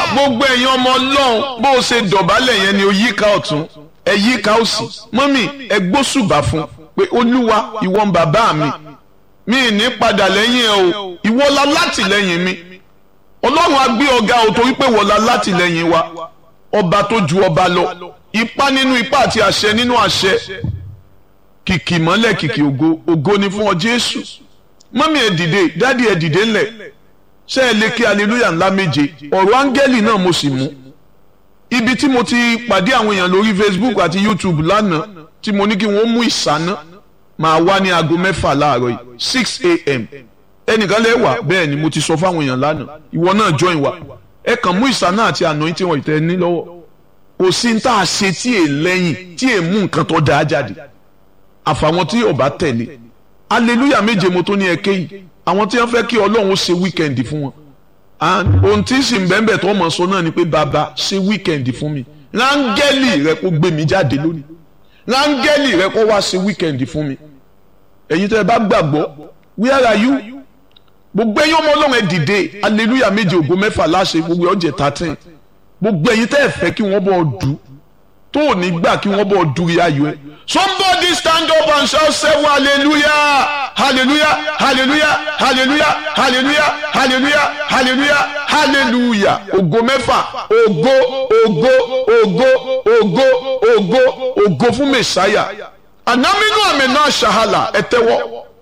gbogbo ẹ̀yin ọmọ ọlọ́run bó o ṣe dọ̀bálẹ̀ yẹn ni o yíká ọ̀tún ẹ yíká òsì mọ́mì ẹ gbósùbà fún pé olúwa ìwọ ń bàbá mi mi ní padà lẹ́yìn ẹ o ìwọ la látìlẹ́yìn mi ọlọ́run á gbé ọ̀gá o torí pé wọ́n la látìlẹ́yìn wa ọba tó ju ọba lọ ipá nínú ipá àti àṣẹ nínú àṣẹ kìkì mọ́lẹ̀ kìkì ògo ògo ni fún ọ jésù mọ́mì ẹ dìde dádì ẹ dìde ńlẹ̀ ṣé ẹ lè kí aleluya ńlá méje ọ̀rọ̀ áńgẹ́lì náà mo sì mú ibi tí mo ti pàdé àwọn èèyàn lórí facebook àti youtube lánàá tí mo ní kí wọ́n mú ìsáná máa wá ní aago mẹ́fà láàárọ̀ yìí six a.m. ẹnìkan lè wà bẹ́ẹ̀ ni mo ti sọ fáwọn èèyàn lánàá ìwọ náà join wa ẹ kàn mú ìsáná àti anointing wọn ìtẹ́ ní lọ́wọ́ kò sí ní tá a ṣe tí è lẹ́yìn tí è mú nǹkan tó dáa jáde àfàwọn tí ò bá tẹ̀lé aleluya méje mo tó ní ẹkẹ yìí àwọn tí wọ́n fẹ́ kí Ọlọ́run ó ṣe wíkẹndì fún wọn ohun tí sì ń bẹ́ẹ̀ tó mọ̀ sọ náà ni pé bàbá ṣe wíkẹndì fún mi rángẹ́lì rẹ kó gbé mi jáde lónìí rángẹ́lì rẹ kó wá ṣe wíkẹndì fún mi ẹ̀yin tẹ́ ẹ bá gbàgbọ́ where are you gbogbo ẹ̀yin ọmọ Ọlọ́run ẹ dìde aleluya méje ògo mẹ́fà láṣẹ gbogbo ọjẹ thirteen gbogbo ẹ̀yin tẹ́ ẹ fẹ́ kí wọ́n bọ̀ dù tó ò ní gbà kí wọ́n bọ̀ dùrí ayọ̀ ẹ somebody stand up and shout seven hallelujah hallelujah hallelujah hallelujah hallelujah hallelujah hallelujah hallelujah ògo mẹ́fà ògo ògo ògo ògo ògo ògo fún mẹsàáyà anamínú àmì náà ṣàhàlà ẹ tẹ́wọ́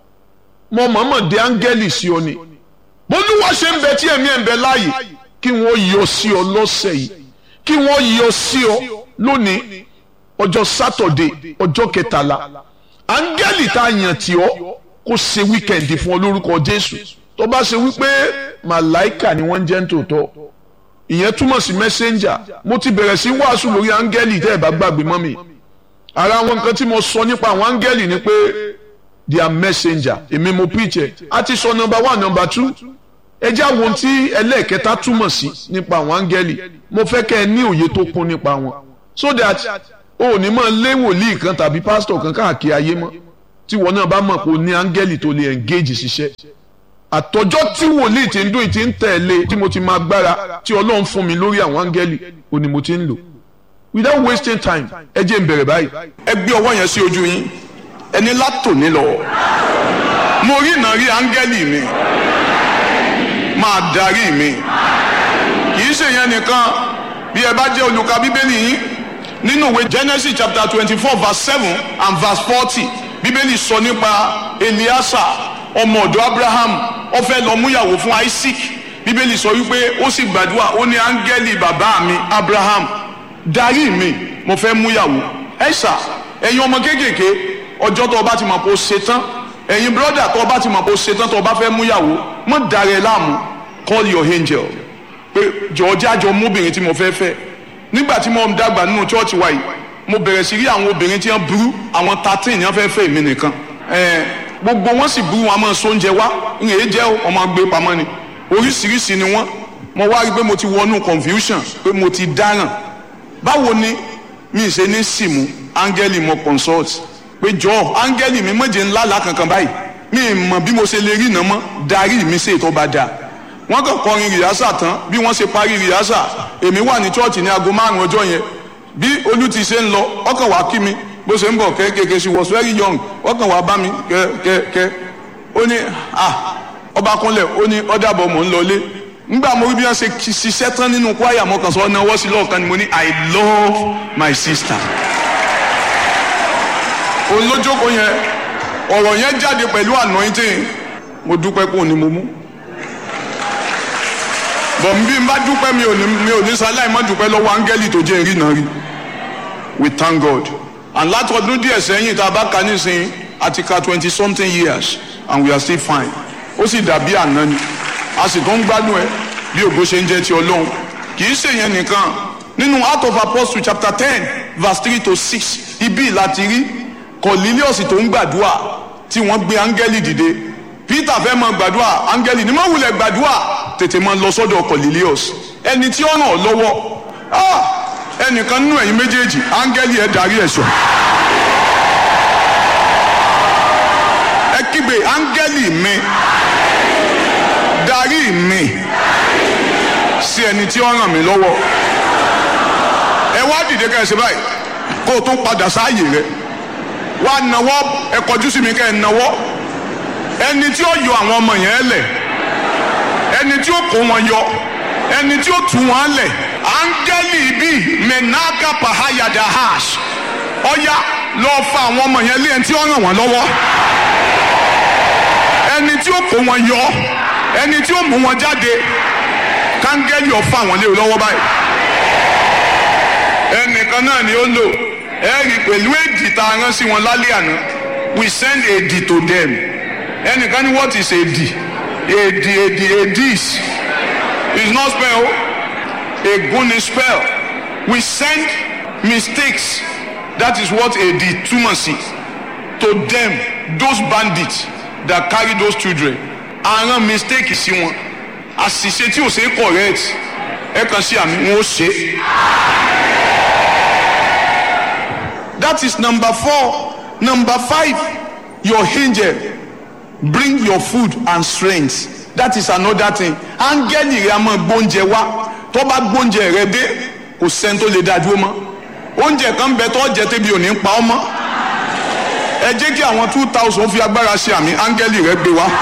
mọ mọ̀mọ́ de áńgẹ́lì sí ọ ni bólúwa ṣe ń bẹ tí ẹ̀mí ẹ̀ ń bẹ láàyè kí wọ́n yọ sí ọ lọ́sẹ̀ yìí kí wọ́n yọ sí ọ lónìí ọjọ́ sátọ̀dé ọjọ́ kẹtàlá áńgẹ́lì tá a yàn tí ọ kó ṣe wíkẹ̀ndì fún ọ lórúkọ jésù tó bá ṣe wípé màláìkà ni wọ́n ń jẹ́ nítòótọ́ ìyẹn túmọ̀ sí mẹ́sẹ́njà mo ti bẹ̀rẹ̀ sí wàásù lórí áńgẹ́lì tẹ́ ẹ̀ bá gbàgbé mọ́ mi ara àwọn nǹkan tí mo sọ nípa àwọn áńgẹ́lì ni pé they are messenger èmi mo preach ẹ̀ a ti sọ number one number two ẹ jẹ́ àwọn tí ẹlẹ́ẹ̀kẹta túmọ̀ sí nípa àwọn áńgẹ́lì mo fẹ́ kẹ́ ẹ ní òye tó kún nípa wọn so that o ò ní máa lé wòlíì kan tàbí pásítọ̀ kan káàkiri ayé mọ́ tí wọn náà bá mọ̀ pé o ní áńgẹ́lì tó lè engage ṣiṣẹ́ àtọjọ́ tí wòlíì ti ń dún ti ń tẹ̀lé tí mo ti máa gbára tí ọlọ́run fún mi lórí àwọn áńgẹ́lì o ni mo ti ń lò without wasting time ẹ jẹ́ n bẹ̀rẹ̀ báyìí. ẹ gbé ọwọ́ yẹn sí ojú yín ẹni látòní lọ mo rí ìnà rí áńgẹ́lì mi máa darí mi kì í ṣe yẹn nìkan bí ẹ bá jẹ́ olùka bíbélì yín nínú ìwé Genesis chapter twenty four verse seven and verse forty bíbélì sọ nípa Eliasa ọmọ ọ̀dọ̀ Abraham ó fẹ́ lọ múyàwó fún Isaac bíbélì sọ wípé ó sì gbàdúrà ó ní áńgẹ́lì bàbá mi Abraham darí mi mo fẹ́ múyàwó ẹ̀sà ẹ̀yin ọmọ kéékèèké ọjọ́ tó o bá ti mọ̀ pé o ṣe tán ẹ̀yin brọ́dà tó o bá ti mọ̀ pé o ṣe tán tó o bá fẹ́ múyàwó mọ̀ dàrẹ́ láàmú call your angel pé jọ̀ọ́ jájọ mọ́bìnrin tí mo fẹ́ fẹ́ nígbà tí mo ń dàgbà nínú chọ́ọ̀chì wa yìí mo bẹ̀rẹ̀ sí rí àwọn obìnrin tí wọ́n burú àwọn thirteen yẹn fẹ́ fẹ́ mi nìkan gbogbo wọn sì burú wọn máa so oúnjẹ wá ń èé jẹ́ ọmọ gbé pamọ́ ni oríṣiríṣi ni wọ́n mo wá rí i pé mo ti wọnú confusion pé mo ti dáràn báwo ni mi ṣe ní sìmù áńgẹ́lì mo consult pé jọ áńgẹ́lì mi mọ̀jẹ̀ ńlá là kankan báyìí mi mọ̀ bí mo ṣe lè rí iná mọ́ darí mi ṣe ètò bá dáa wọ́n kàn kọrin rìhásà tán bí wọ́n ṣe parí rìhásà èmi wà ní chọ́ọ̀chì ní aago márùn ọjọ́ yẹn bí olú ti ṣe ń lọ ọkàn wá kí mi bó ṣe ń bọ̀ kéékèèké she was very young ọkàn wá bá mi kẹ́kẹ́ ó ní ah ọba kúnlẹ̀ ó ní ọ̀dàbọ̀ mò ń lọlé ngbà mo rí bí wọ́n ṣe ṣiṣẹ́ tán nínú kwaya mo kàn sọ ọ́ náwó sí lọ́ọ̀kan ni mo ní i love my sister olójókòó yẹn ọ̀rọ̀ yẹn jáde pẹ̀lú anointing mo dúpẹ́ pé òní mo mú bọ̀ bí n bá dúpẹ́ mi ò ní mi ò ní sáláì má dúpẹ́ lọ́wọ́ áńgẹ́lì tó jẹ́ ìrìnà rí we thank God and látọdún díẹ̀ sẹ́yìn tá a bá ka nísìnyí àti ka twenty something years and we are still fine ó sì dàbí àná ni a sì tún ń gbádùn ẹ bí ògo ṣe ń jẹ́ ti Ọlọ́run kì í ṣèyẹn nìkan nínú Acts of Apostles chapter ten verse three to six ibi láti rí Cornelius tó ń gbàdúrà tí wọ́n gbé áńgẹ́lì dìde Peter fẹ́ mọ gbàdúrà áńgẹ́lì ní má wulẹ̀ gbàdúrà tètè máa lọ sọ́dọ̀ Cornelius ẹni tí ó ràn ọ́ lọ́wọ́ ẹnìkan nínú ẹ̀yin méjèèjì áńgẹ́lì ẹ̀ darí ẹ̀ sọ. ẹ kígbe áńgẹ́lì mi darí mi sí ẹni tí ó ràn mí lọ́wọ́ ẹ wá dìde ká ẹ ṣe báyìí kó o tún padà sáàyè rẹ wá nawọ́ ẹ kọjú sí mi ká ẹ nawọ́ ẹni tí ó yọ àwọn ọmọ yẹn lẹ̀ ẹni tí ó kó wọn yọ ẹni tí ó tú wọn lẹ̀ áńgẹ́lì bíi menaka pahayada hash ọ̀ya lọ́ọ́ fa àwọn ọmọ yẹn lé ẹni tí ó ràn wọ́n lọ́wọ́ ẹni tí ó kó wọn yọ ẹni tí ó mú wọn jáde káńgẹ́lì ọ̀fà wọn lé lọ́wọ́ báyìí ẹnìkan náà ni ó lò ẹ rí pẹ̀lú èdì tá a rán sí wọn lálẹ́ àná we send èdì to them ẹnìkan ní what is èdì èdì èdì èdìs is not spell ègún ni spell we send mistakes that is what èdì túmọ̀ sí to them those bandits that carry those children àrán mistake sí wọn àṣìṣe tí ò ṣe é correct ẹ kàn sí àmì wọn ó ṣe. that is number four number five your angel bring your food and strength that is another thing áńgẹ́lì rẹ a máa gbóúnjẹ wá tó bá gbóúnjẹ rẹ dé kò sẹ́ni tó lè dá dúró mọ́ oúnjẹ kan bẹ tó jẹ tẹ́bi ò ní pa ọ́ mọ́ ẹ jẹ́ kí àwọn two thousand fi agbára ṣe àmì áńgẹ́lì rẹ gbé wá.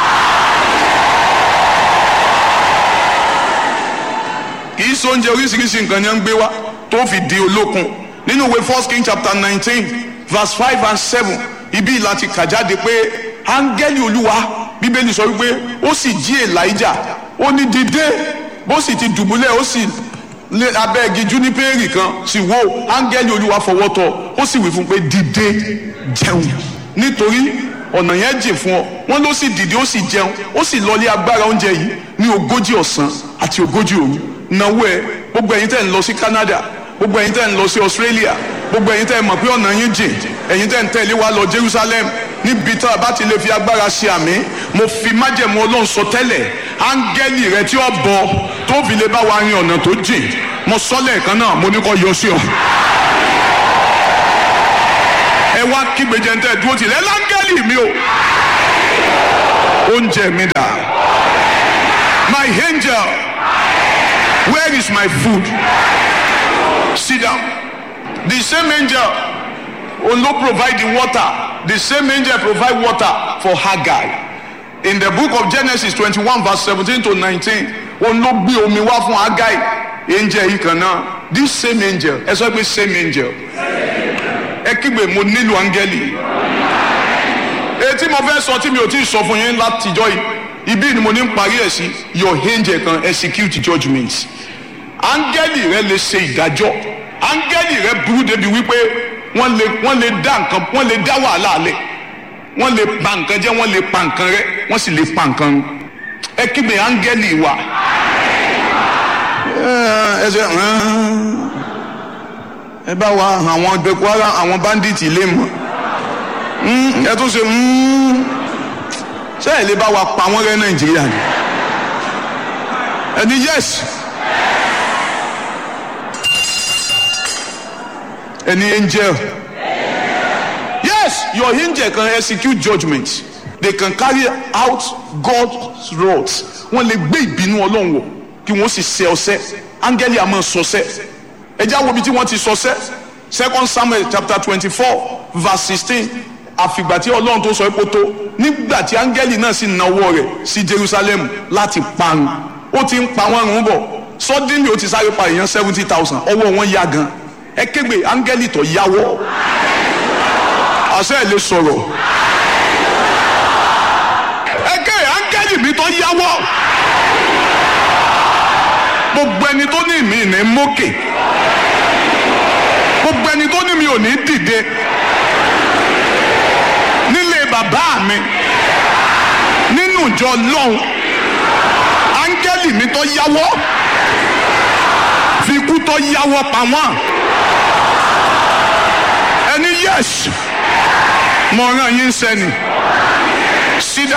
kì í sọ oúnjẹ oríṣiríṣi nǹkan ni wọ́n ń gbé wá tó fi di olókun nínú ìwé first king chapter nineteen verse five and seven ibi láti kà jáde pé áńgẹ́lì olúwa bíbélì sọ wípé ó sì jí elijah ó ní dìde bó sì ti dùbúlẹ̀ ó sì lé abẹ́ igi júnípẹ́ẹ̀rì kan sì wò áńgẹ́lì olúwa fọwọ́ tọ́ ó sì wí fún pé dìde jẹun nítorí ọ̀nà yẹn jìn fún ọ wọ́n ló sì dìde ó sì jẹun ó sì lọlé agbára oúnjẹ yìí ní ogójì ọ̀sán àti ogójì òru náwó ẹ gbogbo ẹ̀yin tẹ́ ń lọ sí Canada gbogbo ẹ̀yin tẹ́ ń lọ sí Australia gbogbo ẹ̀yin tẹ́ ń mọ̀ pé ọ̀nà yín jìn ẹ̀yin tẹ́ ń tẹ̀lé wa lọ Jerusalem níbi tá a bá ti lè fi agbára ṣe àmì mo fi májẹ̀mú Ọlọ́run sọ tẹ́lẹ̀ áńgẹ́lì rẹ tí ó bọ tó fi lè bá wa rin ọ̀nà tó jìn mo sọ lẹ́ẹ̀kan náà mo ní kó yọ sí ọ. ẹ wá kígbe jẹntẹ dúró tì lẹ láńgẹ́lì mi o oúnjẹ mi dà my angel where is my food sit down the same angel olo provide the water the same angel provide water for Haggai in the book of Genesis twenty-one verse seventeen to nineteen olo gbé omi wá fún Haggai angel yìí kan náà this same angel ẹ sọ pé same angel ẹ kígbe mo nílò áńgẹ́lì etí mo fẹ́ sọ tí mi ò tí ì sọ fún yín látijọ́ yìí ibi ni mo ní ń parí ẹ̀ sí your angel kan execute judgement áńgẹ́lì rẹ lè ṣe ìdájọ́ áńgẹ́lì rẹ burú débi wípé wọ́n lè wọ́n lè dá nǹkan wọ́n lè dá wàhálà lẹ̀ wọ́n lè pa nǹkan jẹ́ wọ́n lè pa nǹkan rẹ wọ́n sì lè pa nǹkan run ẹ kígbe áńgẹ́lì wa ẹ ṣe ẹ bá wa àwọn boko haram àwọn bandits lè mọ ẹ tún ṣe ṣé ẹ lè bá wa pa wọ́n rẹ́ nàìjíríà ni ẹni yes ẹni angel yes your angel can execute judgement they can carry out God's wrath wọ́n lè gbé ìbínú Ọlọ́run wọ̀ kí wọ́n sì ṣe ọṣẹ́ áńgẹ́lì àmọ́ sọṣẹ́ ẹjẹ́ àwọn ibi tí wọ́n ti sọṣẹ́ second Samuel chapter twenty-four verse sixteen àfìgbà tí Ọlọ́run tó sọ epo tó nígbà tí áńgẹ́lì náà sì nawọ́ rẹ̀ sí Jerusalem láti parun ó ti ń pa wọ́n run bọ̀ suddenly ó ti sáré pa èèyàn seventy thousand ọwọ́ wọn yá gan ẹ kégbe áńgẹ́lì tó yáwọ́ àṣẹ ẹ̀ lè sọ̀rọ̀ ẹ ké áńgẹ́lì mi tó yáwọ́ gbogbo ẹni tó ní mi ní mókè gbogbo ẹni tó ní mi ò ní dìde nílé bàbá mi nínú ìjọ lọ́hùn áńgẹ́lì mi tó yáwọ́ fi ikú tó yáwọ́ pa wọ́n ẹni yes mo rán yín sẹ́ni sídá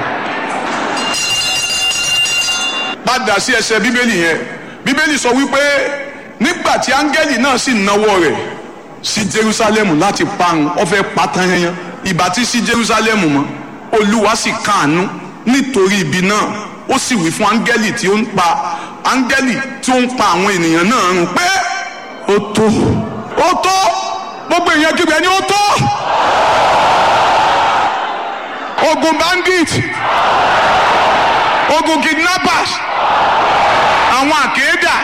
padà sí ẹsẹ̀ bíbélì yẹn bíbélì sọ wípé nígbà tí áńgẹ́lì náà sì náwó rẹ̀ sí Jerusalem láti parun ó fẹ́ pátán yẹn ìbá tí sí Jerusalem mọ́ olúwa sì káàánú nítorí ibi náà ó sì wí fún áńgẹ́lì tí ó ń pa áńgẹ́lì tí ó ń pa àwọn ènìyàn náà run pé ó tó ó tó gbogbo èèyàn kígbe ni ó tó ogun bandit ogun kidnappers àwọn àkéèdà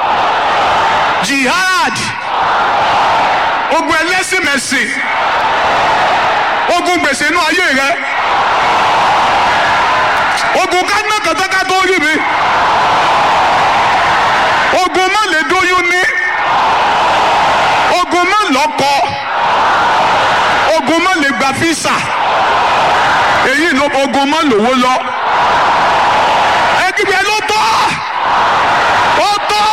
jihad ogun ẹlẹ́sìnmẹ̀sìn ogun gbèsè inú ayé rẹ ogun kánà kàtàkà tó rí mi ogun má lè dóyún ní ogun má lọ́kọ ogun má lè gba físà èyí ló ogun má lówó lọ ẹgbẹ́ ló tọ́ ó tọ́.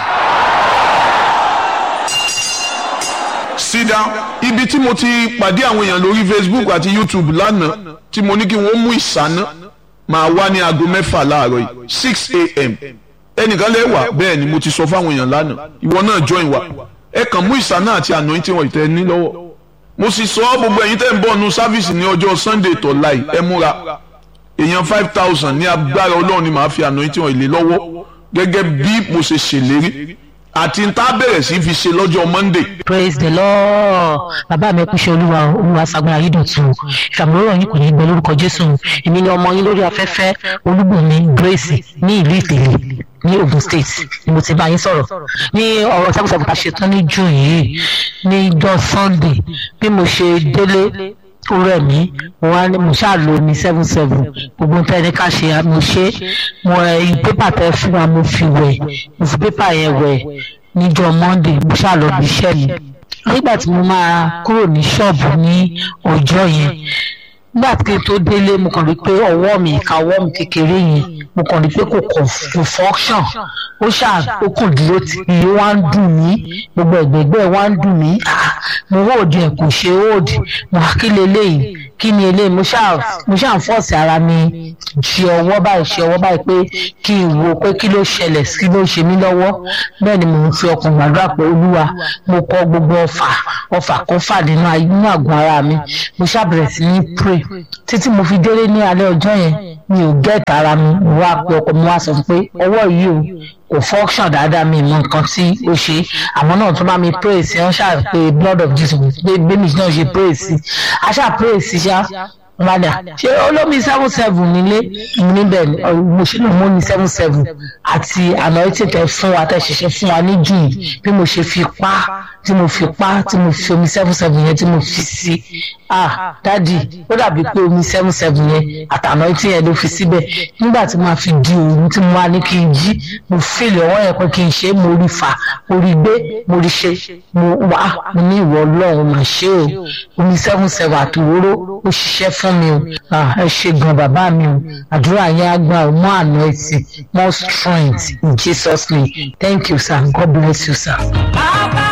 sit down ibi tí mo ti pàdé àwọn èèyàn lórí facebook àti youtube lánàá tí mo ní kí wọ́n mú ìsáná máa wá ní aago mẹ́fà láàárọ̀ yìí six a.m. ẹnìkan lè wà bẹ́ẹ̀ ni mo ti sọ fáwọn èèyàn lánàá ìwọ náà join wa ẹ kàn mú ìsáná àti anointing wọ̀nyí tẹ́ ẹ ní lọ́wọ́ mo sì sọ gbogbo ẹ̀yin tẹ́ ń bọ̀ nu sáfíìsì ní ọjọ́ sunday tó láì ẹ múra èèyàn five thousand ní agbára ọlọ́run ni màá fi anointing wọ̀nyí lé lọ́wọ́ gẹ́gẹ́ bí mo ṣe ṣèlérí àti n tá bẹ̀rẹ̀ sí fi ṣe lọ́jọ́ monday praise the lord bàbá mi kú ṣe olúwa olúwa sagbara yìí dọ̀tun ìfàmúlò yín kò ní gbẹ lórúkọ jésù èmi ni ọmọ yín lórí afẹ́fẹ́ olúbùnmi grace ní ìlú ìtẹ̀lẹ̀ ní ogun state ni mo ti bá yín sọ̀rọ̀ ní ọ̀rọ̀ sẹ́kùsẹ́kù tá a ṣe tán ní june yìí ní ìjọ sunday bí mo ṣe délé ó rẹ̀ mí mo wá ní mo ṣáà lo ní seven seven gbogbo nǹkan ẹni ká ṣe mo ṣe mo ẹ pépà tẹ fún wa mo fi wẹ̀ mo fi pépà yẹn wẹ̀ níjọ́ monday mo ṣáà lọ bí iṣẹ́ mi nígbà tí mo máa kúrò ní ṣọ́ọ̀bù ní ọjọ́ yẹn nígbà tí n tó délé mo kàn rí pé ọwọ́ mi ìka ọwọ́ mi kékeré yẹn mo kàn rí pé kò kò function ó ṣáà ó kàn dúró tì í ó wá ń dùn mí gbogbo ẹ̀gbẹ̀gbẹ̀ wá ń dùn mí mo hóòdì ẹ̀ kò ṣe hóòdì mo wá kí leléyìí kí ni eléyìí mo ṣáà mo ṣáà ń fọ́ọ̀sì ara mi ṣe ọwọ́ báyìí ṣe ọwọ́ báyìí pé kí n wo pé kí ló ṣẹlẹ̀ kí ló ṣe mí lọ́wọ́ bẹ́ẹ̀ ni mo ń fi ọkàn gbàdúrà pé olúwa mo kọ gbogbo ọfà ọfà kan fà nínú nínú àgọ́ ara mi mo ṣáà bẹ̀rẹ̀ sí ní pray títí mo fi délé ní alẹ́ ọjọ́ yẹn mi ò gẹ́ẹ̀tì ara mi mo wá pe ọkọ mi wá sọ pé ọwọ́ yìí o kò function dáadáa mi mọ nǹkan tí ó ṣe àwọn náà tún bá mi pray sí wọn ṣáà pé blood of jesus pé bẹ́ẹ̀ni náà ṣe pray sí a ṣáà pray sí ṣá padà ṣé olómi seven seven nílé níbẹ̀ mo ṣe lè mú ní seven seven àti anointing tẹ fún wa tẹ ṣẹṣẹ fún wa ní june bí mo ṣe fi pa tí mo fi pa tí mo fi omi seven seven yẹn tí mo fi sí ah dadi ó dàbí pé omi seven seven yẹn àti anointing yẹn ló fi síbẹ̀ nígbà tí mo fi di òru tí mo wá ní kí n jí mo fèlè ọwọ́ yẹn pé kí n ṣe mo rí fà mo rí gbé mo rí ṣe mo wá mo ní ìwọ ọlọ́run mà ṣe o omi seven seven àti òróró ó ṣiṣẹ́ fún mi o ẹ ṣe gan bàbá mi o àdúrà yẹn á gbà mọ́ àná ẹtì more strength in Jesus name thank you sir God bless you sir.